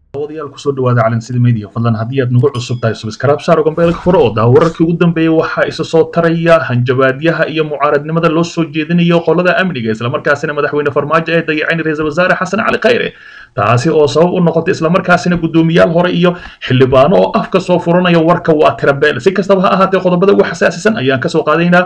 daawadayaal kusoo dhawaada calansida media fadlan haddii aad nagu cusub tahay subscribe saaro gambeelka furo oo daa wararkii ugu dambeeyay waxaa isa soo taraya hanjabaadyaha iyo mucaaradnimada loo soo jeedinayo qolada amniga islamarkaasina madaxweyne farmaajo ee dayacin ra-iisul wasaare xasan cali khayre taasi oo sabab u noqotay islamarkaasina guddoomiyaal hore iyo xildhibaano oo afka soo furanaya warka waa tirabeel si kastaba ha ahaatee qodobada ugu xasaasisan ayaan kasoo qaadaynaa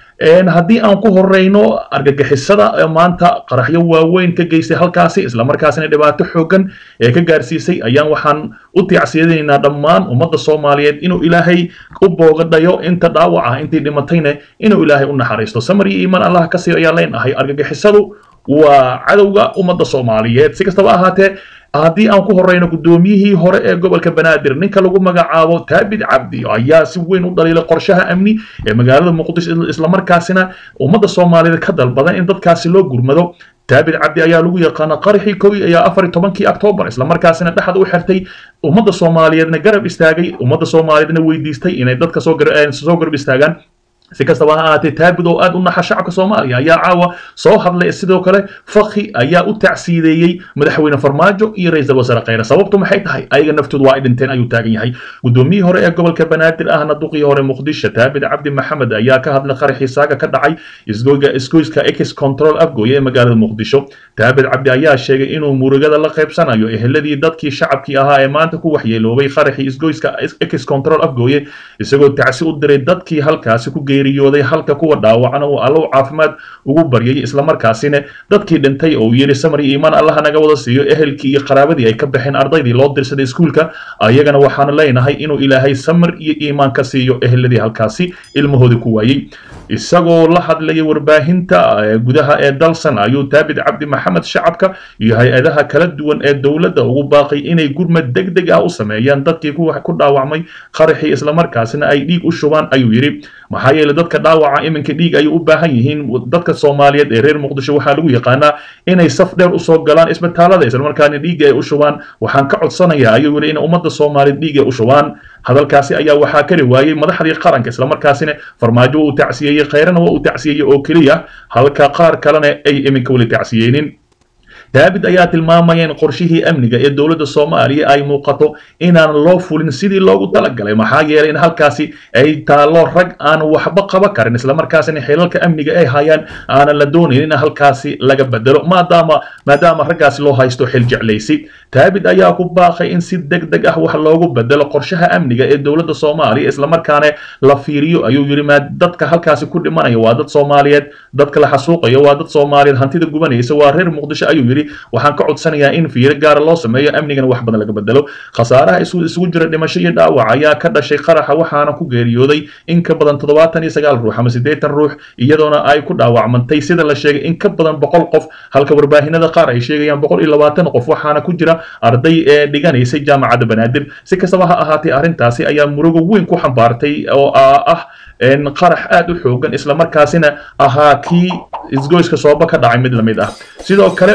haddii aan ku horeyno argagixisada maanta qaraxyo waaweyn ka geystay halkaasi islamarkaasina dhibaato xoogan ee ka gaarsiisay ayaan waxaan u tiicsiyadaynaa dhammaan ummadda soomaaliyeed inuu ilaahay u boogadhayo inta dhaawac ah intii dhimatayna inuu ilaahay u naxariisto samar iyo iimaan allah ka siiyo ayaan leenahay argagixisadu waa cadowga ummadda soomaaliyeed si kastaba ahaatee haddii aan ku horeyno guddoomiyihii hore ee gobolka banaadir ninka lagu magacaabo taabid cabdi ayaa si weyn u dhaliilay qorshaha amni ee magaalada muqdisho islamarkaasina ummadda soomaaliyeed ka dalbadan in dadkaasi loo gurmado taabid cabdi ayaa lagu yaqaana qaraxii kow ayaa afar iyo tobankii octoobar islamarkaasina dhexda u xirtay ummadda soomaaliyeedna garab istaagay ummadda soomaaliyeedna weydiistay inay dadka soo garab istaagaan si kastaba ha ahaatee taabid oo aad u naxa shacabka soomaaliya ayaa caawa soo hadlay sidoo kale fakhi ayaa u tacsiideeyey madaxweyne farmaajo iyo ra-iisul wasaare khayre sababtu maxay tahay ayaga naftoodu waa ay dhinteen ayuu taagan yahay guddoomiyihii hore ee gobolka banaadir ahna duqii hore muqdisho taabid cabdi maxamed ayaa ka hadlay qaraxii saaga ka dhacay isgoyga isgoyska ex control afgooye ee magaalada muqdisho taabid cabdi ayaa sheegay inuu murugada la qaybsanayo eheladii dadkii shacabkii ahaa ee maanta ku waxyeeloobay qaraxii isgoyska ex control afgooye isagoo tacsi u diray dadkii halkaasi ku geeriyooday halka kuwa dhaawacana uu allow caafimaad ugu baryay islamarkaasina dadkii dhintay oo yidhi samar iyo iimaan allaha naga wada siiyo ehelkii iyo qaraabadii ay ka baxeen ardaydii loo dirsaday iskuulka ayagana waxaanu leenahay inuu ilaahay samar iyo iimaan ka siiyo eheladii halkaasi ilmahoodii ku waayey isagoo la hadlayay warbaahinta gudaha ee dalsan ayuu taabid cabdi maxamed shacabka iyo hay-adaha kala duwan ee dowladda ugu baaqay inay gurmad deg deg ah u sameeyaan dadkii ku dhaawacmay qaraxii islamarkaasina ay dhiig u shubaan ayuu yidhi maxaa yeelay dadka dhaawaca iminka dhiig ayay u baahan yihiin dadka soomaaliyeed ee reer muqdisho waxaa lagu yaqaanaa inay saf dheer usoo galaan isbitaalada islamarkaana dhiigga ay u shubaan waxaan ka codsanayaa ayuu yidhi in ummadda soomaaliyeed dhiig ay u shubaan hadalkaasi ayaa waxaa kari waayey madaxdii qaranka islamarkaasina farmaajo uu tacsiyeeyey khayrana waa uu tacsiyeeyey oo keliya halka qaar kalena ay iminka weli tacsiyeynin daabid ayaa tilmaamaya in qorshihii amniga ee dowladda soomaaliya ay muuqato inaan loo fulin sidii loogu talagalay maxaa yeelay in halkaasi ay taallo rag aan waxba qaba karin islamarkaasina xilalka amniga ay hayaan aanan la doonayn in halkaasi laga bedelo maadaama maadaama raggaasi loo haysto xil jeclaysi daabid ayaa ku baaqay in si deg deg ah wax loogu bedelo qorshaha amniga ee dowladda soomaaliya islamarkaana la fiiriyo ayuu yidhi maa dadka halkaasi ku dhimanaya waa dad soomaaliyeed dadka la xasuuqayo waa dad soomaaliyeed hantida gubanaysa waa reer muqdisho ayuu yidhi waxaan ka codsanayaa in fiiro gaara loo sameeyo amnigana wax badan laga bedelo khasaaraha isugu jira dhimasho iyo dhaawac ayaa ka dhashay qaraxa waxaana ku geeriyooday in ka badan toddobaatan iyo sagaal ruux ama siddeetan ruux iyadoona ay ku dhaawacmantay sida la sheegay in ka badan boqol qof halka warbaahinada qaar ay sheegayaan boqol iyo labaatan qof waxaana ku jira arday ee dhiganaysay jaamacadda banaadir si kastaba ha ahaatee arrintaasi ayaa murugo weyn ku xambaartay oo ah qarax aad u xoogan islamarkaasina ahaa kii isgoyska sooba ka dhacay mid lamid ah sidoo kale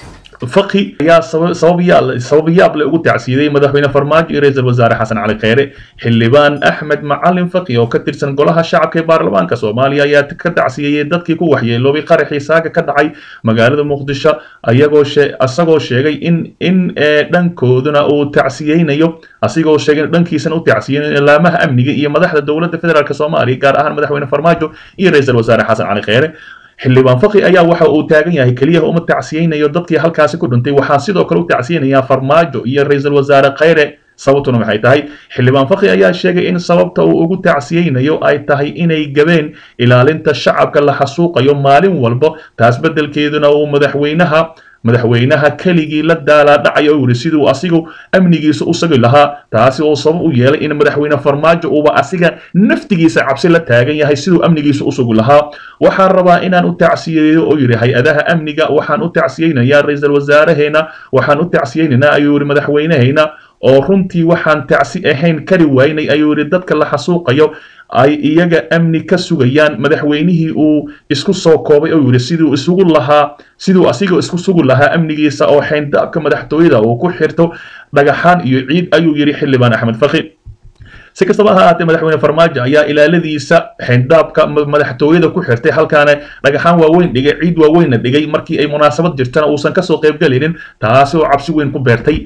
faqi ayaa sabab yaab le ugu tacsiiday madaxweyne farmaajo iyo ra-iisul wasaare xasan cali kheyre xildhibaan axmed macalin faqi oo ka tirsan golaha shacabka ee baarlamaanka soomaaliya ayaa ka tacsiyeeyey dadkii ku waxyeeloobay qaraxii saaga ka dhacay magaalada muqdisho ayagoo isagoo sheegay in in dhankooduna uu tacsiyeynayo asigoo sheegay dhankiisana u tacsiyeynayo ilaamaha amniga iyo madaxda dowladda federaalk soomaaliya gaar ahaan madaxweyne farmaajo iyo ra-iisul wasaare xasan cali kheyre xildhibaan faqi ayaa waxa uu taagan yahay keliya uma tacsiyeynayo dadkii halkaasi ku dhintay waxaan sidoo kale u tacsiyeynayaa farmaajo iyo ra-iisul wasaare khayre sababtuna maxay tahay xildhibaan faqi ayaa sheegay in sababta uu ugu tacsiyeynayo ay tahay inay gabeen ilaalinta shacabka la xasuuqayo maalin walba taas beddelkeeduna uu madaxweynaha madaxweynaha keligii la daalaadhacayo uu yidhi siduu asigu amnigiisa u sagi lahaa taasi oo sabab u yeelay in madaxweyne farmaajo uuba asiga naftigiisa cabsi la taagan yahay siduu amnigiisa u sugi lahaa waxaan rabaa inaan u tacsiyeeyo oo yidhi hay-adaha amniga waxaan u tacsiyeynayaa ra-iisul wasaaraheena waxaan u tacsiyeynaynaa ayuu yidhi madaxweynehayna oo runtii waxaan tacsi ahayn kari waynay ayuu yidhi dadka la xasuuqayo ay iyaga amni ka sugayaan madaxweynihii uu isku soo koobay oo yidhi siduu isugu lahaa siduu asiga isku sugi lahaa amnigiisa oo xayndaabka madaxtooyada uu ku xirto dhagaxaan iyo ciid ayuu yidhi xildhibaan axmed faqi si kastaba ha ahaatee madaxweyne farmaajo ayaa ilaaladiisa xindaabka madaxtooyada ku xirtay halkaana dhagaxaan waaweyn dhigay ciid waaweynna dhigay markii ay munaasabad jirtana uusan kasoo qaybgelinin taasi oo cabsi weyn ku beertay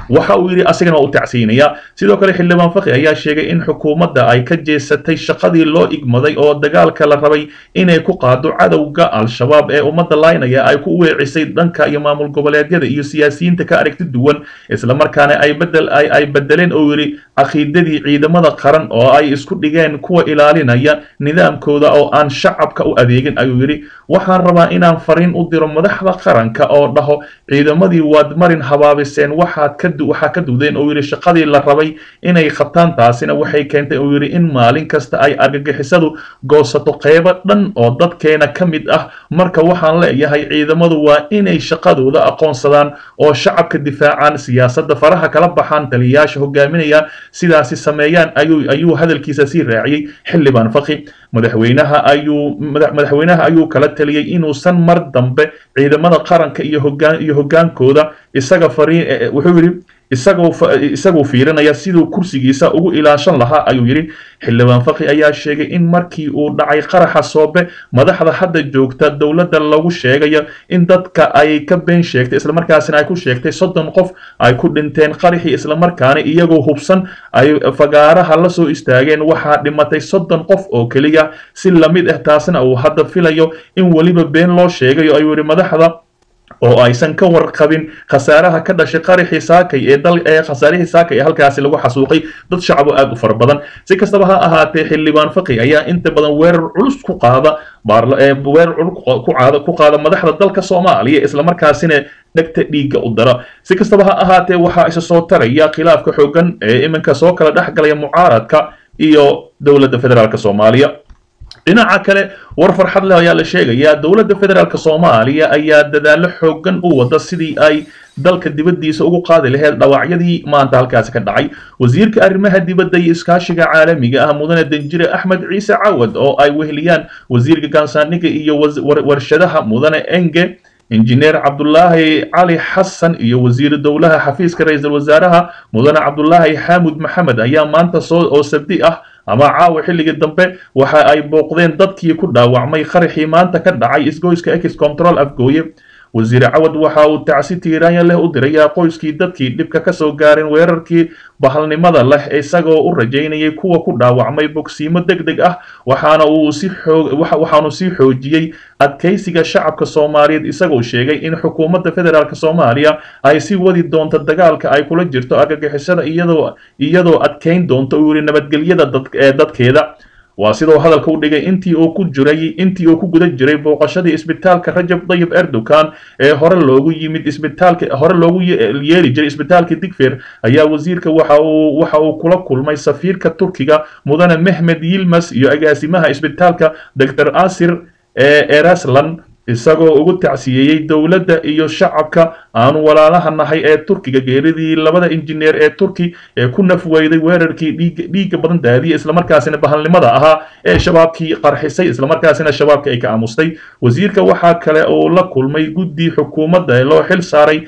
waxa uu yidhi asigana waa u tacsiinaya sidoo kale xildhibaan faqi ayaa sheegay in xukuumadda ay ka jeesatay shaqadii loo igmaday oo dagaalka la rabay inay ku qaado cadowga al-shabaab ee ummadda laynaya ay ku weecisay dhanka iyo maamul goboleedyada iyo siyaasiyiinta ka aragti duwan islamarkaana ay bedel ay bedeleen oo yidhi caqiidadii ciidamada qaran oo ay isku dhigeen kuwa ilaalinaya nidaamkooda oo aan shacabka u adeegin ayuu yidhi waxaan rabaa inaan fariin u diro madaxda qaranka oo dhaho ciidamadii waad marin habaabiseen waxaad ka waxaa ka dudeen oo yidhi shaqadii la rabay inay qabtaan taasina waxay keentay oo yidhi in maalin kasta ay argagixisadu goosato qeybo dhan oo dadkeena ka mid ah marka waxaan leeyahay ciidamadu waa inay shaqadooda aqoonsadaan oo shacabka difaacaan siyaasadda faraha kala baxaan taliyayaasha hogaaminaya sidaasi sameeyaan ayuu ayuu hadalkiisa sii raaciyey xildhibaan faqi madaxweynaha ayuu madaxweynaha ayuu kala taliyey inuusan mar dambe ciidamada qaranka iyo hogaan iyo hogaankooda isaga fariin wuxuu yidhi isagoo isagoo fiirinaya siduu kursigiisa ugu ilaashan lahaa ayuu yidhi xildhibaan faqi ayaa sheegay in markii uu dhacay qaraxa soobe madaxda hadda joogta dowladda lagu sheegayo in dadka ay ka been sheegtay islamarkaasina ay ku sheegtay soddon qof ay ku dhinteen qaraxii islamarkaana iyagoo hubsan ay fagaaraha la soo istaageen waxaa dhimatay soddon qof oo keliya si lamid ah taasina uu hadda filayo in weliba been loo sheegayo ayuu yidhi madaxda oo aysan ka warqabin khasaaraha ka dhashay qaraxii saakay ee dal ee khasaarihii saakay ee halkaasi lagu xasuuqay dad shacabo aad u fara badan si kastaba ha ahaatee xildhibaan faqi ayaa inta badan weerar culus ku qaada weerar culus ku qaada ku qaada madaxda dalka soomaaliya islamarkaasina dhegta dhiigga u dara si kastaba ha ahaatee waxaa isa soo taraya khilaafka xoogan ee iminka soo kala dhex galaya mucaaradka iyo dowladda federaalk soomaaliya dhinaca kale war farxad leh ayaa la sheegayaa dowladda federaalk soomaaliya ayaa dadaallo xoogan u wada sidii ay dalka dibaddiisa ugu qaadi laheyd dhawaacyadii maanta halkaasi ka dhacay wasiirka arrimaha dibadda iyo iskaashiga caalamiga ah mudane danjire axmed ciise cawad oo ay weheliyaan wasiirka gaansaaniga iyo warshadaha mudane enge injineer cabdulaahi cali xasan iyo wasiiru dowlaha xafiiska ra-iisul wasaaraha mudane cabdulaahi xaamud maxamed ayaa maanta soo oo sabdi ah ama caawa xilligii dambe waxa ay booqdeen dadkii ku dhaawacmay qaraxii maanta ka dhacay isgoyska ex control afgooye wasiir cawad waxa uu tacsi tiiraanya leh u dirayaa qoyskii dadkii dhibka ka soo gaareen weerarkii bahalnimada leh isagoo u rajaynayay kuwa ku dhaawacmay bogsiimo deg deg ah waxaana uu si xoog waxaanu sii xoojiyey adkaysiga shacabka soomaaliyeed isagoo sheegay in xukuumadda federaalk soomaaliya ay sii wadi doonto dagaalka ay kula jirto argagixisada iyadoo iyadoo adkayn doonto uu yidhi nabadgelyada ee dadkeeda waa sidoo hadalka u dhigay intii uu ku jiray intii uu ku guda jiray booqashadii isbitaalka rajab dayib erdogan ee hore loogu yimid isbitaalka hore loogu yeeri jiray isbitaalka digfeer ayaa wasiirka waxa uu waxa uu kula kulmay safiirka turkiga mudane mehmed yilmas iyo agaasimaha isbitaalka dr asir ee eraslan isagoo ugu tacsiyeeyey dowladda iyo shacabka aanu walaalaha nahay ee turkiga geeridii labada injineer ee turki ee ku nafweyday weerarkii dhiigga badan daadiya islamarkaasina bahalnimada ahaa ee shabaabkii qarxisay islamarkaasina shabaabka ay ka aamustay wasiirka waxaa kale uu la kulmay guddi xukuumadda ee loo xil saaray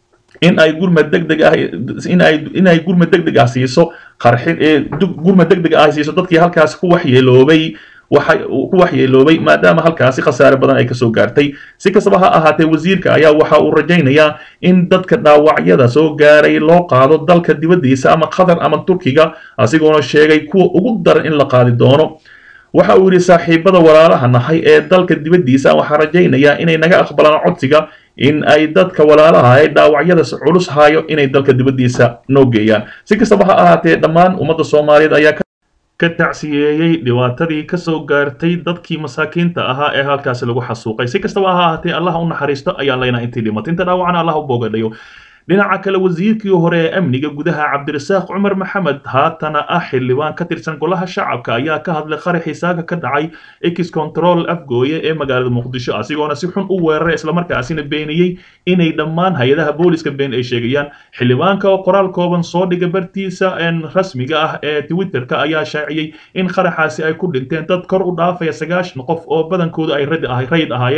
in ay gurmad degdeg ah inay inay gurmad degdeg ah siiso qarxin ee gurmad degdeg ah siiso dadkii halkaasi ku waxyeeloobay waxa ku waxyeeloobay maadaama halkaasi khasaare badan ay kasoo gaartay si kastaba ha ahaatee wasiirka ayaa waxa uu rajaynayaa in dadka dhaawacyada soo gaaray loo qaado dalka dibaddiisa ama qatar ama turkiga asigoona sheegay kuwa ugu daran in la qaadi doono waxa uu yidhi saaxiibada walaalaha nahay ee dalka dibaddiisa waxaa rajaynayaa inay naga aqbalaan codsiga in ay dadka walaalaha ee dhaawacyada culus haayo inay dalka dibaddiisa noo geeyaan si kastaba ha ahaatee dhammaan ummadda soomaaliyeed ayaa ka tacsiyeeyey dhibaatadii ka soo gaartay dadkii masaakiinta ahaa ee halkaasi lagu xasuuqay si kastaba ha ahaatee allah u naxariisto ayaan leynaa intii dhimatay inta dhaawacna allah u boogadhayo dhinaca kale wasiirkii hore ee amniga gudaha cabdirasaaq cumar maxamed haatana ah xildhibaan ka tirsan golaha shacabka ayaa ka hadlay qaraxii saaga ka dhacay ex control afgooye ee magaalada muqdisho asigoona si xun u weeraray islamarkaasina beeniyey inay dhammaan hay-adaha booliska been ay sheegayaan xildhibaanka oo qoraal kooban soo dhiga bartiisa rasmiga ah ee twitterka ayaa shaaciyey in qaraxaasi ay ku dhinteen dad kor u dhaafaya sagaashan qof oo badankoodu ay rayid ahaayeen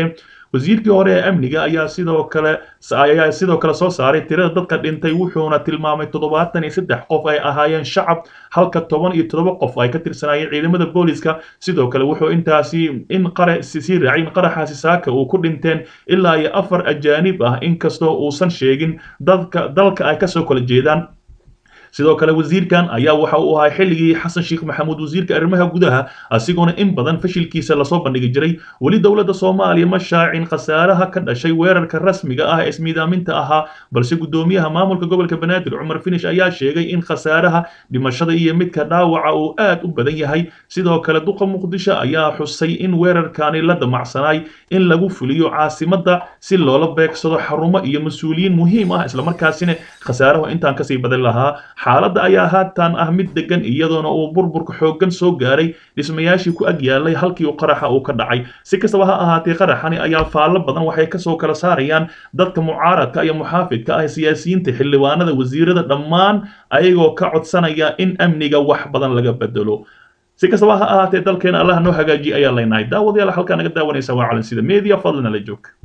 wasiirkii hore ee amniga ayaa sidoo kale ayaa sidoo kale soo saaray tirada dadka dhintay wuxuuna tilmaamay toddobaatan iyo saddex qof ay ahaayeen shacab halka toban iyo toddoba qof ay ka tirsanaayeen ciidamada booliska sidoo kale wuxuu intaasi in qara sii raacay in qaraxaasi saaka uu ku dhinteen ilaa iyo afar ajaanib ah inkastoo uusan sheegin dadka dalka ay kasoo kala jeedaan sidoo kale wasiirkan ayaa waxa uu ahaa xilligii xasan sheekh maxamuud wasiirka arrimaha gudaha asigoona in badan fashilkiisa lasoo bandhigi jiray weli dowladda soomaaliya ma shaacin khasaaraha ka dhashay weerarka rasmiga ah ee ismiidaaminta ahaa balse guddoomiyaha maamulka gobolka banaadir cumar finish ayaa sheegay in khasaaraha dhimashada iyo midka dhaawaca uu aad u badan yahay sidoo kale duqa muqdisho ayaa xusay in weerarkani la damacsanaay in lagu fuliyo caasimadda si loola beegsado xarumo iyo mas-uuliyiin muhiim ah islamarkaasina khasaarahu intaan kasii badan lahaa xaaladda ayaa haatan ah mid degan iyadoona uu burburka xooggan soo gaaray dhismayaashii ku ag yaalay halkii uu qaraxa uu ka dhacay si kastaba ha ahaatee qaraxani ayaa faallo badan waxay kasoo kala saarayaan dadka mucaaradka iyo muxaafidka ah siyaasiyiinta xildhibaanada wasiirada dhammaan ayagoo ka codsanaya in amniga wax badan laga bedelo si kastaba ha ahaatee dalkeena allah noo hagaajiye ayaa leynahay daawadayaal halkaa naga daawanaysa waa calansida media fadlana la joog